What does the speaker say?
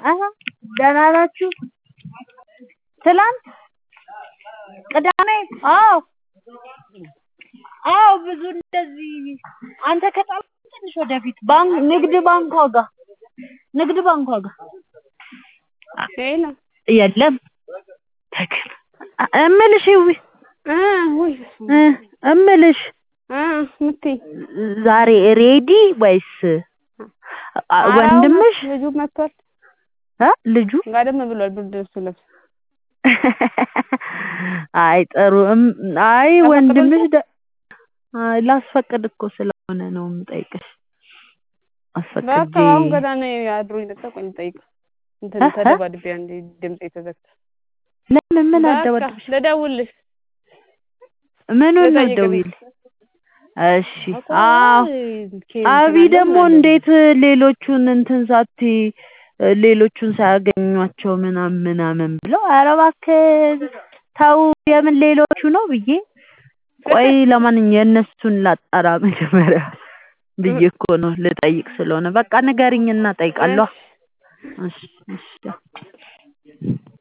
አሀ ደህና ናችሁ? ትላንት ቅዳሜ አዎ አዎ ብዙ እንደዚህ አንተ ከጣልክ ትንሽ ወደፊት ባንክ ንግድ ባንኳ ጋር ንግድ ባንኳ ጋር ሄሎ የለም ተክል እምልሽ ይዊ እ ውይ እ እምልሽ እ ምትይ ዛሬ ሬዲ ወይስ አ- ኧረ ወንድምሽ አሁን ልጁ መጥቷል እ ልጁ ጋደም ብሏል ብርድ ልብሱ ለብሶ አይ ጥሩ እም- አይ ላስፈቅድ ወንድምሽ ደ አይ ላስፈቅድ እኮ ስለሆነ ነው የምጠይቅሽ በቃ አስፈቅጄ አሁን ገና ነው አድሮ የመጣ ቆይ ልጠይቅ እንትን እ እ ተደባድቤ አንዴ ድምጼ ተዘግቶ ለምን ምን በቃ አደባደብሽ ልደውልልሽ ምኑን ነው ልጠይቅልሽ ደውይልኝ እሺ እኮ አዎ ኬ አቢ እንትን አለ ደግሞ ምን አለ እንዴት ሌሎቹን እንትን ሳትይ ሌሎቹን ሳያገኟቸው ምናምን ምናምን ብለው ኧረ እባክህ ተው የምን ሌሎቹ ነው ብዬ ቆይ ለማንኛውም የእነሱን ላጣራ መጀመሪያ ብዬ እኮ ነው ልጠይቅ ስለሆነ በቃ ንገሪኝና እጠይቃለሁ እሺ እሺ እሺ